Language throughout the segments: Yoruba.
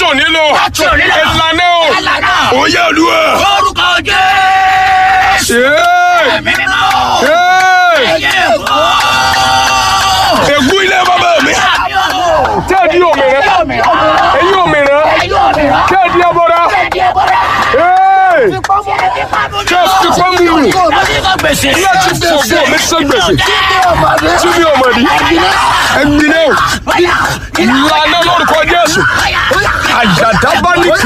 láti òní lọ Láti òní lọ. ìlànà o Ìlànà. òye olúwa. Orúkọ Jésù. Ee, Ẹ̀mí mímọ́. ee, Ẹyẹ èkó. ègún ilé bàbá mi Àmì ọ̀rọ̀. tẹ́ẹ̀dì òmìnira Òmìnira. ẹ̀yin òmìnira Ẹyẹ òmìnira. tẹ́ẹ̀dì ẹbọra Ẹ̀dí ẹ̀bọ̀dà. Ee, Ṣé fipá mú mi? tẹ́ fipá mú mi Láti sọ gbèsè. láti fògbó mi sọ gbèsè tí mi ò mọ̀ ní ẹgbìnrin o ìlànà lórúkọ Jésù àjàdábánìkè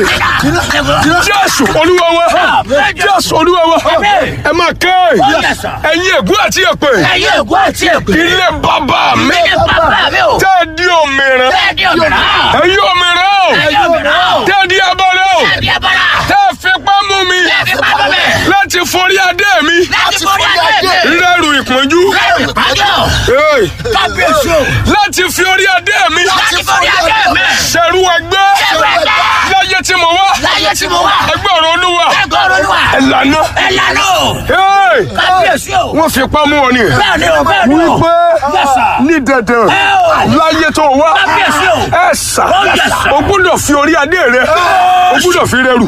Jésù olúwa wa Jésù olúwa wa ẹ máa ké ẹ̀yin ègún àti èpè Ẹyẹ èkó àti èkó. ilé bàbá mi Ilé bàbá mi o. tẹ́ẹ̀dì òmìnira Ẹ̀dí òmìnira. ẹ̀yin òmìnira o Ẹyẹ òmìnira o. tẹ́ẹ̀dì ẹbọra o Ẹ̀dí ẹ̀bọ̀dà. tẹ́ẹ̀ fipá mú mi Ẹ̀dí fipá mú mi. láti forí adé mi Láti forí adé mi. rẹ́rù ìpọ́njú Lẹ́rù ìpàdé. Ee, Kábíyèsí o. láti fi orí adé mi Láti forí adé mi. ṣẹ̀rú ẹgbẹ́ Ṣẹ̀rú ẹgbẹ́. láyé tí mo wá Láyé tí mo wà. ẹgbẹ́ ọ̀rọ̀ olúwa Ẹgbẹ́ olúwa. ẹ̀lànà Ẹ̀lànà o. Ee, Kábíyèsí o. wọ́n fipá mú ọ ni Bẹ́ẹ̀ ni o, bẹ́ẹ̀ ni o. wípé Yes, sir. ní dandan Ẹ o. láyé tó wá Kábíyèsí o. ẹ sà Oh, yes, sir. o gbúdọ̀ fi orí adé rẹ o gbúdọ̀ fi rẹrù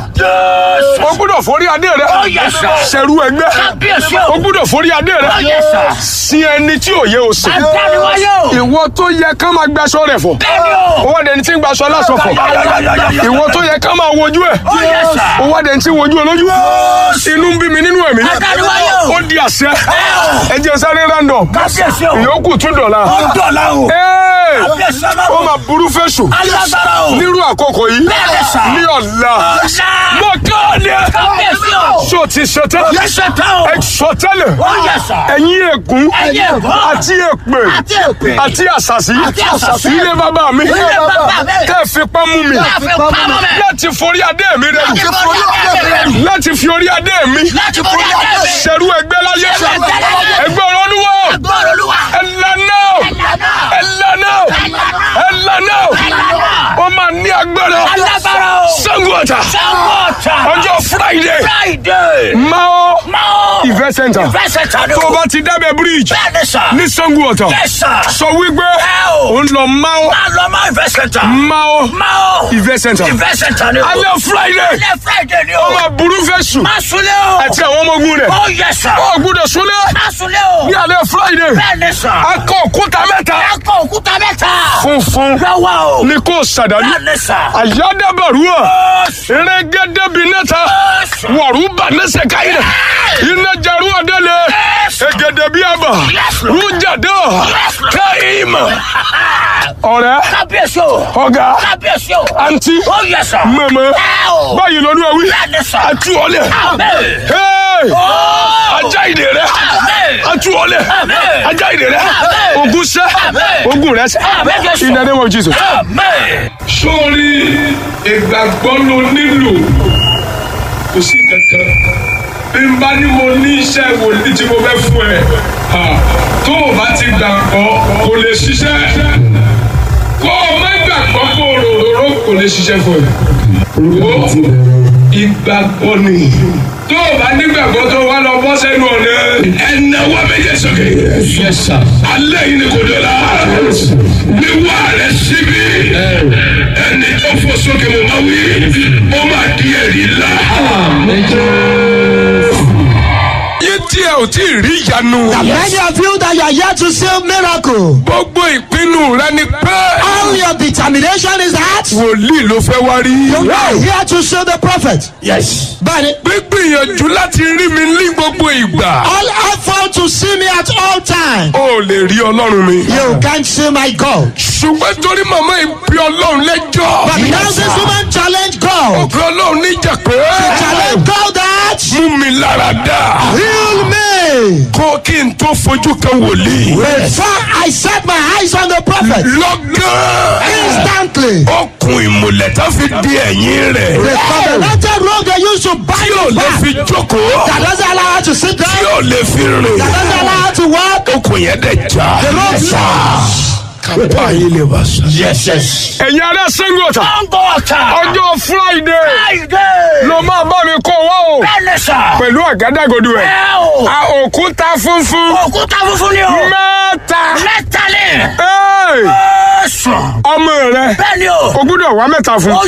o gbúdọ̀ forí adé rẹ Oh, yes, sir. ṣẹ̀rú ẹgbẹ́ Kábíyèsí o o. gbúdọ̀ forí adé rẹ Oh, yes, sir. sin ẹni tí ò yẹ o sìn Àtàníwáyé o. ìwọ tó yẹ ká máa gbaṣọ rẹ fọ Bẹ́ẹ̀ ni o. owó dẹni tí ń gbaṣọ aláṣọ fọ ìwọ tó yẹ ká máa wojú ẹ Oh, yes, sir. owó dẹni tí ń wojú olójú inú ń bí mi nínú ẹ̀mí Àtàníwáyé o. ó di àṣẹ o. ẹ jẹ́ sáré random Kábíyèsí o. ìyókù tún dọ̀la Ó ń dọ̀la o. Ee, Kábíyèsí ó ọlọ́run. máa burú fẹ́sùn Alágbára o. nírú àkókò yìí Bẹ́ẹ̀ ni, sir. ní ọ̀la Ọ̀la. mo kọ́ ni ẹ Kábíyèsí o. so ti ṣetán Yẹ́sẹ̀ tán o. ẹ sọ tẹ́lẹ̀ Ó yẹ sà. ẹ̀yin ègún Ẹ̀yin ègún. àti èpè Àti èpè. àti àṣàṣì Àti àṣàṣì. ilé bàbá mi Ilé bàbá mi. tẹ́ fipá mú mi Tẹ́ fipá mú mi. láti forí adé mi rẹ Láti forí adé mi rẹ. láti fi orí adé mi Láti forí adé mi. ṣẹ̀rú ẹgbẹ́ láyé Ṣẹ̀rú ẹgbẹ́ láyé. ẹgbẹ́ olúwa Ẹgbẹ́ olúwa. ẹ̀lànà Ẹ̀lànà. ẹ̀lànà ẹ̀lànà Ẹ̀lànà. ó máa ní agbára Alágbára o. Ṣàngó Ọ̀tà Sangota. ọjọ́ Friday Friday. Mao Mao. Event Center Ìfẹsẹ̀ tán ni tó o o. bá ti dábẹ́ bridge Bẹ́ẹ̀ ni sà. ní Ṣàngó Ọ̀tà Yes, sir. sọ wípé Ẹ o. ó ń lọ Mao Máa lọ máa ìfẹsẹ̀ tán. Mao Mao. Event Center Ìfẹsẹ̀ tán ni o. alẹ́ Friday Alẹ́ Friday ni ó o. máa burú fẹ́ sùn Má sunlé o. àti àwọn ọmọ ogun rẹ̀ Ó yẹ sà. ó gbúdọ̀ súnlẹ̀ Má sunlé o. ní alẹ́ Friday Bẹ́ẹ̀ ni sà. akọ òkúta mẹ́ta Akọ òkúta mẹ́ta. funfun Lọ́wọ́ o. ní kò sàdánù Bẹ́ẹ̀ ni sà. àyádábàrúwà Ó erégédébi nẹ́ta sà. wọ̀rúbà nẹ́sẹ̀ káyìnà iná jarú ọ̀dẹ́lẹ̀ egedebí àbà rújàdó káyìmà ọ̀rẹ́ Kábíyèsí o. ọ̀gá Kábíyèsí o. àǹtí Ó yẹ sà. mẹ́mẹ́ Ẹ o. báyìí lọ́dún ẹ̀wí Bẹ́ẹ̀ ni sà. àtú ọ̀lẹ̀ Amen. Hey! Ó. ajá ìdè rẹ Amen. àtú ọ̀lẹ̀ Amen. ajá ìdè rẹ Amen. ogun sẹ́ Amen. ogun rẹ sẹ́ Amen, Jésù. in the name of Jesus. Amen. sórí ìgbàgbọ́ ló nílò kò sí kankan bí n bá ní mo ní iṣẹ́ wòlíì tí mo fẹ́ fún ẹ ha, tó o bá ti gbàgbọ́ kò lè ṣiṣẹ́ kó o má gbàgbọ́ kó o rororo kò lè ṣiṣẹ́ fún ẹ. Wo ìgbàgbọ́ ni tó o bá nígbàgbọ́ tó wá lọ bọ́ sẹ́nu ọ̀nà ẹ̀náwó méje sókè. alẹ́ yìí ni kò dé la wíwá rẹ̀ síbi ẹni tó fò sókè mo máa wí ó máa di ẹ̀rí ńlá. yé tí ẹ ò tí ì rí ìyanu. Many of you that you are here to see miracle. gbogbo ìpinnu rẹ ni pé All your determination is that wòlíì ló fẹ́ wá rí. you are here to see the prophet. yes. But gbígbìyànjú láti rí mi ní gbogbo ìgbà. all effort to see me at all times. o lè rí ọlọ́run mi. You can't see my God. ṣùgbọ́n torí màmá yìí bí ọlọ́run lẹ́jọ́. But now this woman challenge God. òkè ọlọ́run níjà pé. Challenge God that mú mi lára dá. heal me. kó kí n tó fojú kan wòlíì. Before I set my eyes on the prophet, lọ́gán. instantly, okùn ìmùlẹ̀ tó fi di ẹ̀yìn the rẹ̀. covenanted road they used to bind tí ò you lè back. fi jókòó. That doesn't allow her to sit tí down. ò lè fi rìn. That doesn't allow her to walk. okùn yẹn dẹ̀ já. The road lost. kápá yìí lè wá sọ. Yes, yes. ẹ̀yin ará Ṣàngó Ọ̀tà Sangota. ọjọ́ Friday Friday. ló máa bá mi kó wá o Bẹ́ẹ̀ ni sà. pẹ̀lú àgádágodo ẹ̀. Ẹ o. a òkúta funfun Òkúta funfun ni o. mẹ́ta. Mẹ́ta ni. Hey! Ó sùn. ọmọ rẹ Bẹ́ẹ̀ ni o. o gbúdọ̀ wá mẹ́ta fún. Ó